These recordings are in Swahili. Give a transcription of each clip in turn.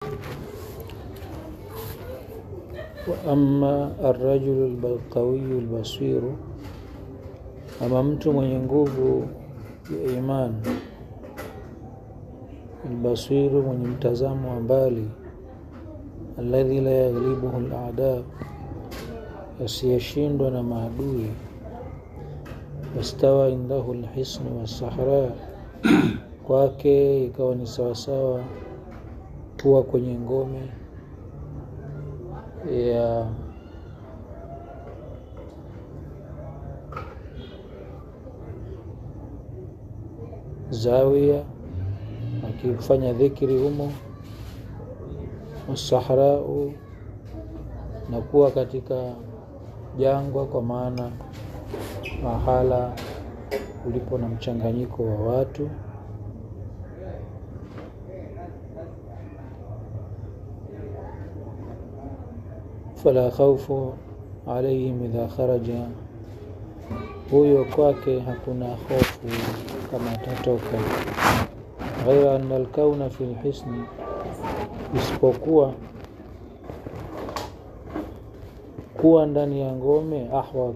Waama arrajulu alqawiyu albasiru, ama mtu mwenye nguvu ya imani, albasiru, mwenye mtazamo wa mbali, alladhi la yaghlibuhu aladaa, asiyeshindwa na maadui, wastawa indahu alhisnu wassahra, kwake ikawa ni sawasawa kuwa kwenye ngome ya zawia akifanya dhikri humo, wasahrau na kuwa katika jangwa, kwa maana mahala ulipo na mchanganyiko wa watu fala khaufu alaihim idha kharaja, huyo kwake hakuna hofu kama atatoka. Ghaira anna alkauna fi lhisni, isipokuwa kuwa ndani ya ngome ahwad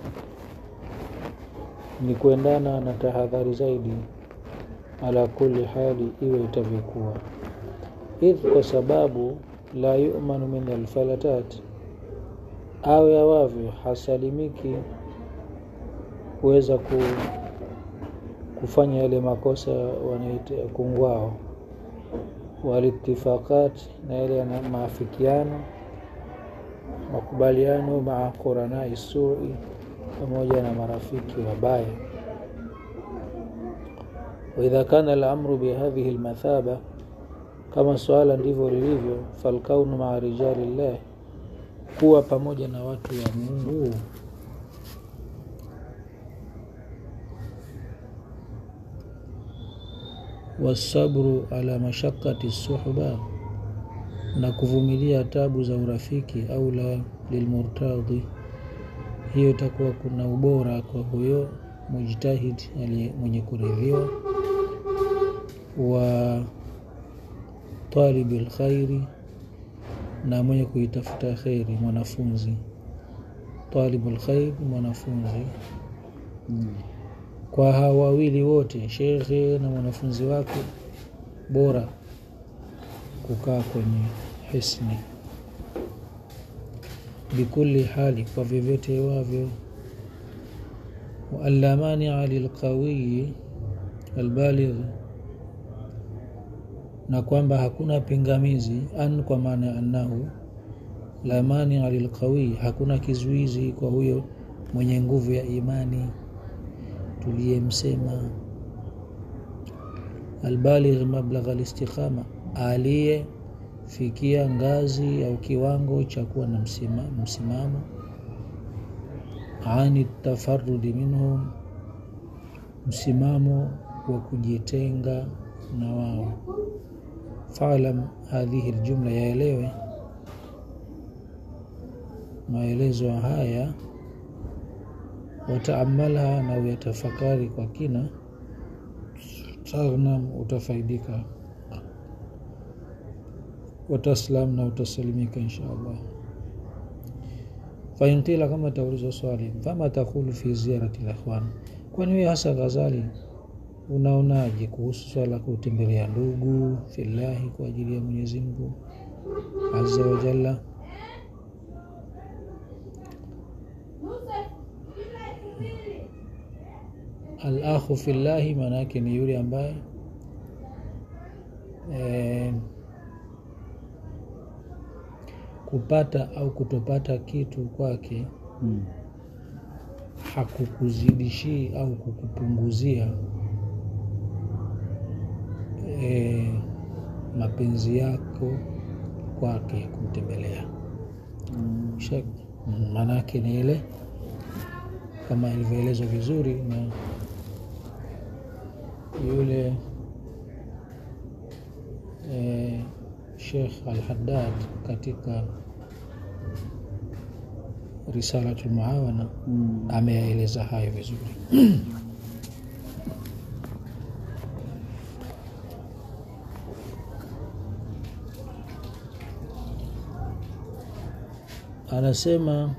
ni kuendana na tahadhari zaidi, ala kulli hali, iwe itavyokuwa, idh, kwa sababu la yumanu min alfalatat awe awavyo hasalimiki kuweza ku, kufanya yale makosa wanaita kungwao, walitifaqat na yale maafikiano makubaliano, maa quranai sui, pamoja na marafiki wabaya. Waidha kana alamru bihadhihi almathaba, kama swala ndivyo lilivyo, falkaunu maa rijali llah kuwa pamoja na watu wa Mungu wasabru ala mashaqati suhba, na kuvumilia tabu za urafiki. Au la lilmurtadhi, hiyo itakuwa kuna ubora kwa huyo mujtahid mwenye kuridhiwa, wa talibi lkhairi na mwenye kuitafuta kheri, mwanafunzi talibul khair, mwanafunzi mm. Kwa hawa wawili wote, shekhe na mwanafunzi wake, bora kukaa kwenye hisni bikulli hali, kwa vyovyote wavyo. Wa an la mania lilqawiyi albaligh na kwamba hakuna pingamizi an, kwa maana ya annahu la mania lilqawi, hakuna kizuizi kwa huyo mwenye nguvu ya imani tuliyemsema. Albaligh mablagha alistiqama, aliyefikia ngazi au kiwango cha kuwa na msima, msimamo ani tafarudi minhum, msimamo wa kujitenga na wao Faalam hadhihi ljumla, yaelewe maelezo haya. Wataamalha, na uyatafakari kwa kina. Taghnam, utafaidika. Wataslam, na utasalimika insha Allah. Fainqila, kama taulizwa swali, fama taqulu fi ziyarati likhwan, kwani wewe hasa Ghazali unaonaje kuhusu swala kutembelea ndugu fillahi, kwa ajili ya Mwenyezi Mungu azza wa jalla. Al-akhu fillahi, maana yake ni yule ambaye e, kupata au kutopata kitu kwake hmm, hakukuzidishii au kukupunguzia E, mapenzi yako kwake kumtembelea mm. Maanake ni ile kama ilivyoelezwa vizuri na yule e, Sheikh Al-Haddad katika Risalatul Muawana mm. ameyaeleza hayo vizuri anasema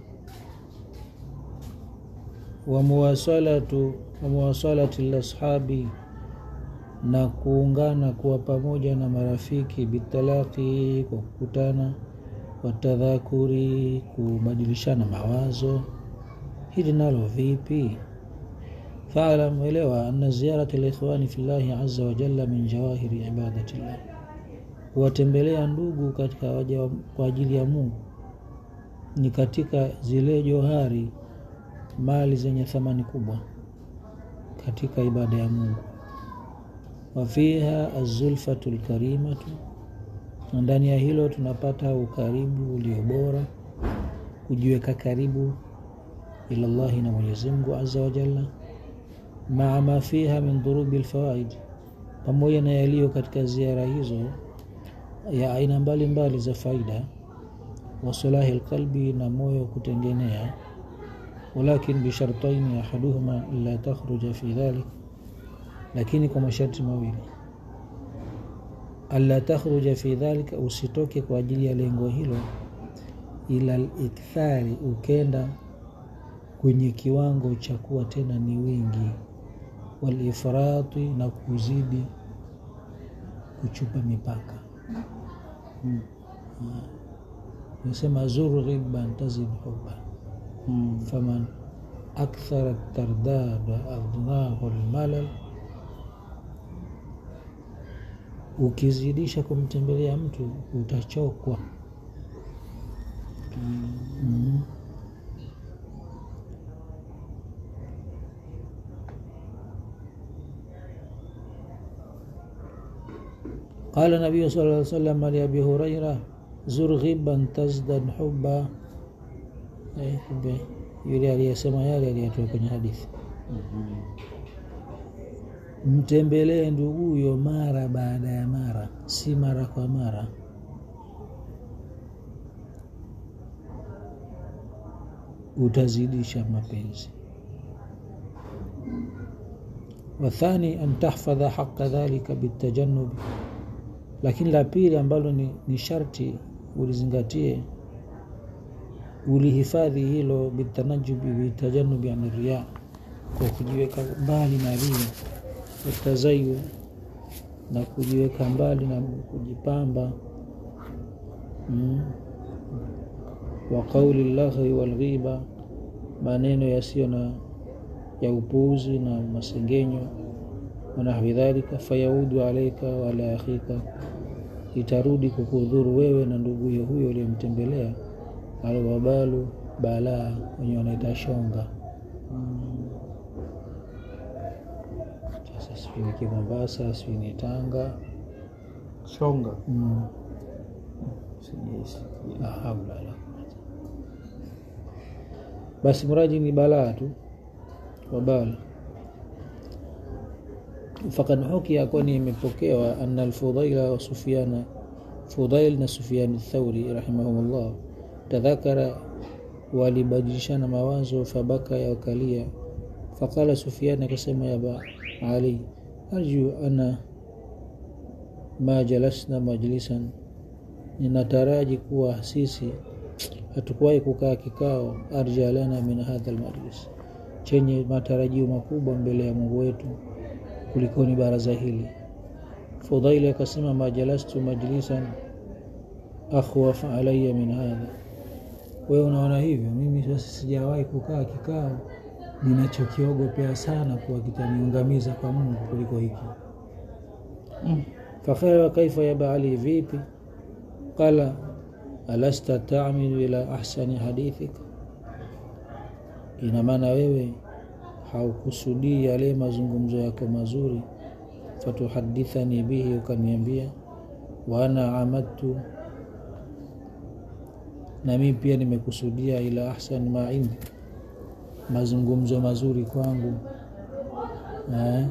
wamuwasalatu wamuwasalati lashabi na kuungana kuwa pamoja na marafiki bitalaki kwa kukutana watadhakuri kubadilishana mawazo hili nalo vipi falam elewa ana ziyarata likhwani fi llahi aza wajalla min jawahiri ibadati llah kuwatembelea ndugu katika waja kwa ajili ya mungu ni katika zile johari mali zenye thamani kubwa katika ibada ya mungu wafiha azulfatu lkarimatu na ndani ya hilo tunapata ukaribu ulio bora kujiweka karibu ila llahi na mwenyezimngu aza wajalla maa ma fiha min dhurubi lfawaid pamoja na yaliyo katika ziara hizo ya aina mbalimbali za faida wasalahi lqalbi na moyo kutengenea walakin bishartaini ahaduhuma la takhruja fi dhalik lakini kwa masharti mawili alla takhruja fi dhalika usitoke kwa ajili ya lengo hilo ila likthari ukenda kwenye kiwango cha kuwa tena ni wingi walifrati na kuzidi kuchupa mipaka Mm. nasema zur ghibban tazid hubban Mm. faman akthara tardad adnahu lmalal ukizidisha kumtembelea mtu utachokwa mm. قال النبي صلى الله عليه وسلم لأبي هريرة زر غبا تزدad حبا eh, kumbe yule aliyesema yale aliyatoa kwenye hadithi mtembelee nduguyo mara baada ya mara si mara kwa mara utazidisha mapenzi wathani an tahfadha haqa dhalika bitajanubi lakini la pili ambalo ni, ni sharti ulizingatie ulihifadhi hilo bitanajubi bitajanubi an riya kwa kujiweka mbali na ria watazayu na kujiweka mbali na kujipamba mm. wa qauli llahi walghiba maneno yasiyo na ya upuuzi na masengenyo wanahwi dhalika fayaudu alaika wala akhika itarudi kukudhuru wewe na nduguye huyo uliyemtembelea alwabalu balaa wenye wanaita shonga sasa sijui ni Mombasa sijui ni Tanga Shonga. mm. Sijaisikia. la haula wala quwwata. basi mraji ni balaa tu wabala fakad hukia kwani imepokewa ana alfudaila wa sufiana fudail na sufiani thauri rahimahumullah tadhakara walibadilishana mawazo fabaka ya wakalia faqala sufiani akasema ya ba ali arju ana ma jalasna majlisan ninataraji kuwa sisi hatukuwahi kukaa kikao arja lana min hadha almajlis chenye matarajio makubwa mbele ya mungu wetu kulikoni baraza hili fudaili akasema majalastu majlisan akhwaf alaya min hadha wewe unaona hivyo mimi sasa sijawahi kukaa kikao ninachokiogopea sana kuwa kitaniungamiza kwa mungu kuliko hiki Mm. fakala kaifa ya baali vipi qala alasta tamilu ila ahsani hadithika ina maana wewe haukusudii yale mazungumzo yako mazuri fatuhadithani bihi ukaniambia wa ana amadtu na mimi pia nimekusudia ila ahsani ma indi mazungumzo mazuri kwangu eh?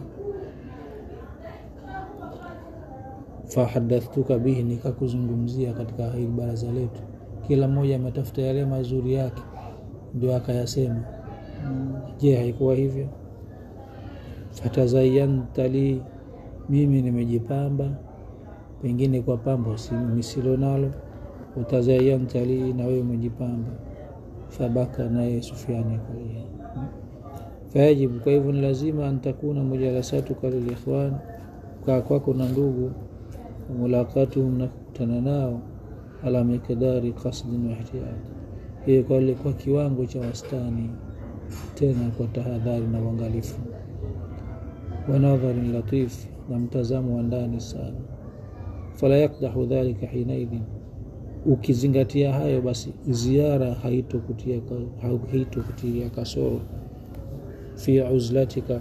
fahadathtuka bihi nikakuzungumzia katika hili baraza letu kila mmoja ametafuta yale mazuri yake ndio akayasema je haikuwa hivyo fatazayanta li mimi nimejipamba pengine kwa pambo si- nisilo nalo utazayanta li na wewe umejipamba fabaka naye sufiani akalia fayajibu kwa hivyo ni lazima antakuna mujalasatuka lilikhwan kaa kwako na ndugu mulaqatuhum na kukutana nao ala miqdari qasdin wa ihtiyat hiyo kwa, kwa kiwango cha wastani tena kwa tahadhari na uangalifu wa nadharin latif na mtazamo wa ndani sana fala yakdahu dhalika hinaidhin ukizingatia hayo basi ziara haitokutia haitokutia kasoro fi uzlatika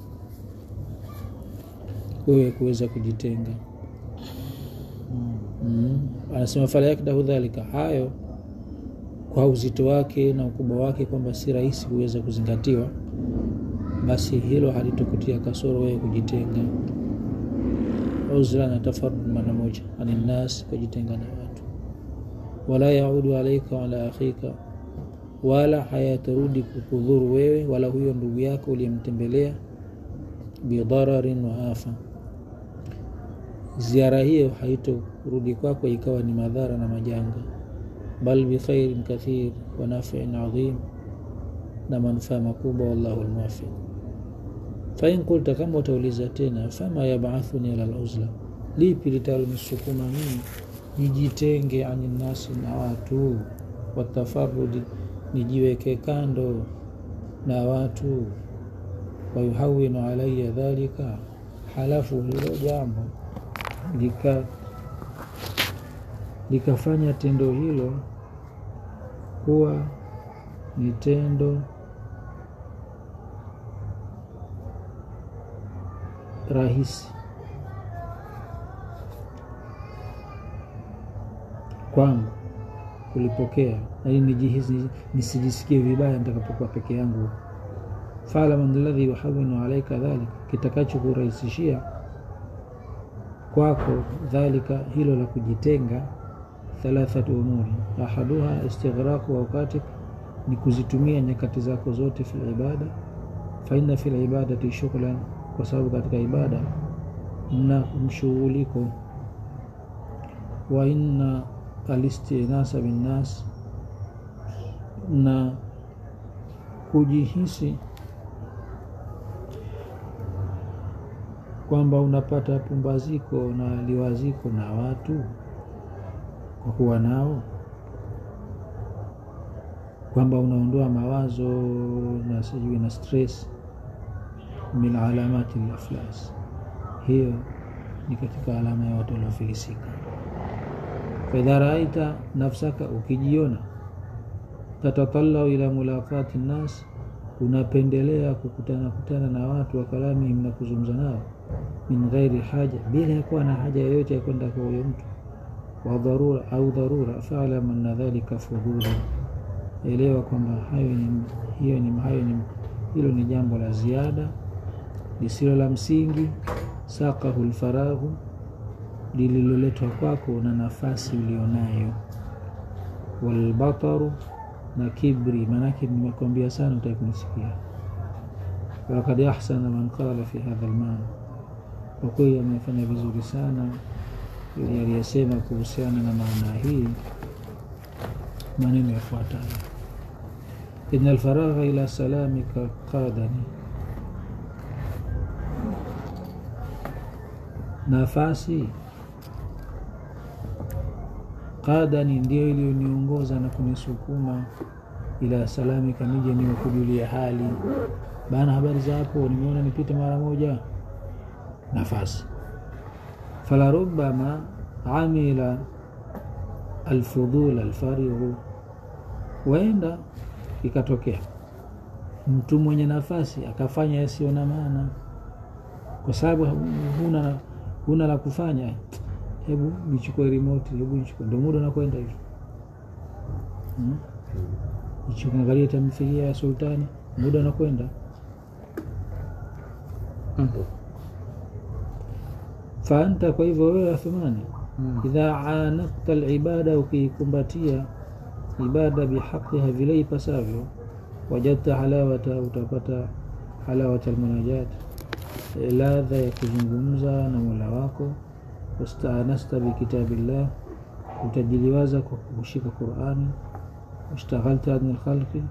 wewe kuweza kujitenga mm. anasema fala yakdahu dhalika hayo kwa uzito wake na ukubwa wake kwamba si rahisi kuweza kuzingatiwa basi hilo halitokutia kasoro wewe kujitenga uzla na tafarud mara moja aninnas kujitenga na watu wala yaudu alaika wala akhika wala hayatarudi kukudhuru wewe wala huyo ndugu yako uliyemtembelea bidhararin wa afa ziara hiyo haitorudi kwako ikawa ni madhara na majanga bal bikhairin kathir wa nafiin adhim na manufaa makubwa wallahu lmuwafiq fain kulta kama utauliza tena fama yabathuni ala luzla lipi litalonisukuma mimi nijitenge ani nasi na watu watafarudi nijiweke kando na watu wayuhawinu alaya dhalika halafu hilo jambo lika likafanya tendo hilo kuwa ni tendo rahisi kwangu kulipokea nai nijihisi nisijisikie vibaya nitakapokuwa peke yangu falaman ladhi yuhawinu alaika dhalika kitakacho kurahisishia kwako dhalika hilo la kujitenga thalathatu umuri ahaduha istighraqu auqatik ni kuzitumia nyakati zako zote fil ibada faina fil ibadati shughlan kwa sababu katika ibada mna mshughuliko wa inna alistinasa binnas na kujihisi kwamba unapata pumbaziko na liwaziko na watu kwa kuwa nao kwamba unaondoa mawazo na sijui na stress min alamati laflas hiyo ni katika alama ya watu waliofilisika faidha raaita nafsaka ukijiona tatatalau ila mulaqati nnas unapendelea kukutana kutana na watu wa kalamihim na kuzungumza nao min ghairi haja bila ya kuwa na haja yoyote ya kwenda kwa huyo mtu wa dharura au dharura falam anna dhalika fudhuli elewa kwamba hayo ni, hiyo ni, hayo ni, hilo ni jambo la ziada lisilo la msingi sakahu lfaraghu lililoletwa kwako na nafasi ulionayo walbataru na kibri maanake nimekwambia sana utaki kunisikia walakad ahsana man qala fi hadha lmaana kwa kweli amefanya vizuri sana ili aliyesema kuhusiana na maana hii maneno yafuatayo ina alfaragha ila salamika qadani nafasi qadani ndio iliyoniongoza na kunisukuma ila salamika nije niwe kujulia hali bana habari zako nimeona nipite mara moja nafasi falarubama amila alfudhul alfarighu huenda ikatokea mtu mwenye nafasi akafanya yasiyo na maana kwa sababu huna, huna la kufanya hebu nichukue remote hebu nichukue ndo muda nakwenda hivi hmm? nichukuangalia tamthilia ya sultani muda nakwenda Mm. faanta kwa hivyo wewe athmani Mm. idha anakta libada ukiikumbatia ibada bihaqiha vile ipasavyo wajadta halawata utapata halawata almunajat ladha ya kuzungumza na mola wako wastaanasta bikitabillah utajiliwaza kwa kushika Qurani, washtaghalta anil khalqi,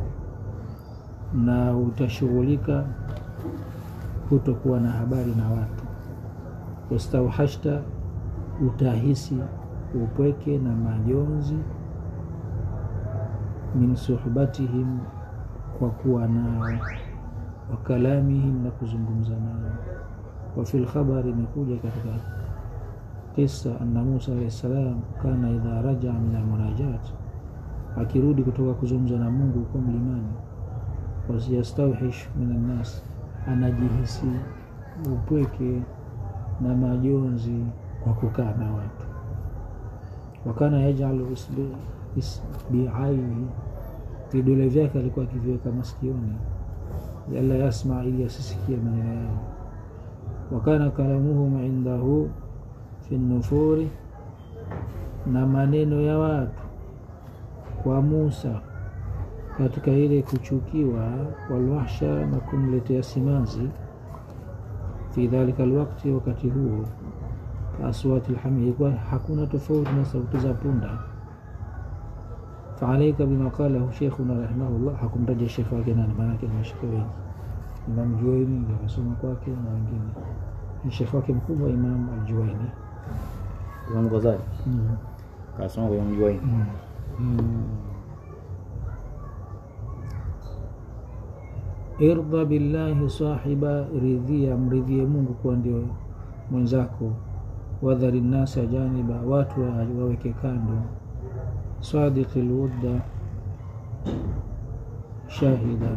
na utashughulika kutokuwa na habari na watu, wastauhashta, utahisi upweke na majonzi, min suhbatihim, kwa kuwa nao, wa kalamihim, na kuzungumza nao. Wa fil khabari, imekuja katika kisa anna Musa alayhi salam kana idha rajaa min almunajat, akirudi kutoka kuzungumza na Mungu huko mlimani, wasiyastawhish min annas, anajihisi upweke na majonzi kwa kukaa na watu. Wakana yajalu isbiaihi, vidole vyake alikuwa akiviweka masikioni, yala yasma, ili asisikie maneno yao. Wakana kalamuhum indahu fi nufuri, na maneno ya watu kwa Musa katika ile kuchukiwa, walwahsha, na kumletea simanzi, fi dhalika alwakti, wakati huo, aswati lhamid, ilikuwa hakuna tofauti na sauti za punda. Faalaika bima qalahu sheikhuna rahimahullah, hakumtaja shekhe wake nani, maanake ni mashekhe wengi. Imam Juwaini ndio akasoma kwake na wengine, ni shekhe wake mkubwa Imam Aljuwaini. Imam Ghazali mm. kasoma kwa Imam Juwaini. mm. Irda billahi sahiba, ridhia, mridhie Mungu kuwa ndio mwenzako. Wadhari nnasa janiba, watu waweke kando. Sadiqi lwudda shahidan,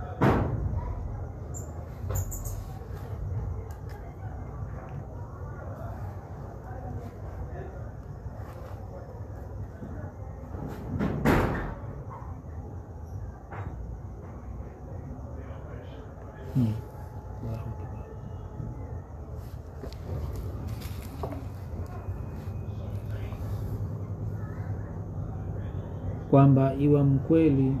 Hmm. Allahu akbar. kwamba iwa mkweli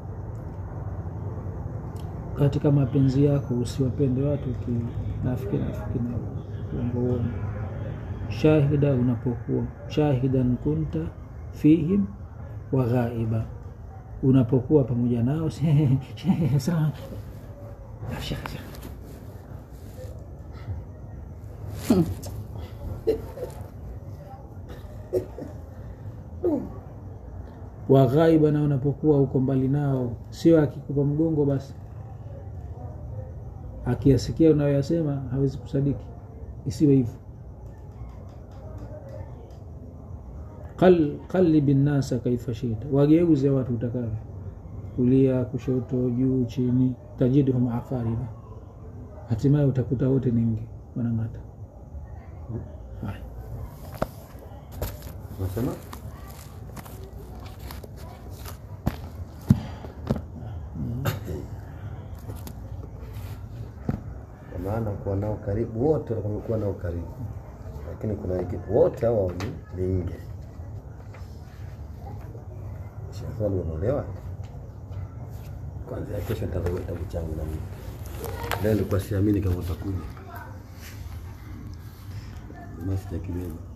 katika mapenzi yako, usiwapende watu kinafiki nafiki na uongo uongo. Shahida, unapokuwa shahidan kunta fihim wa ghaiba, unapokuwa pamoja nao sawa wa ghaiba, na unapokuwa uko mbali nao, sio akikupa mgongo basi akiyasikia unayoyasema hawezi kusadiki. Isiwe hivyo. Qalibi nnasa kaifa shita, wageuze watu utakavyo, kulia, kushoto, juu, chini. Tajidhum aqariba, hatimaye utakuta wote ni nge wanang'ata. Haya, Unasema kwa maana kuwa nao karibu, wote wamekuwa nao karibu, lakini kuna wengine wote hawa ni ni nge. Shafali unaelewa? Kwanza kesho nitazawia kitabu changu na mimi. Leo nilikuwa siamini kama utakuja. Basi sijakibeba.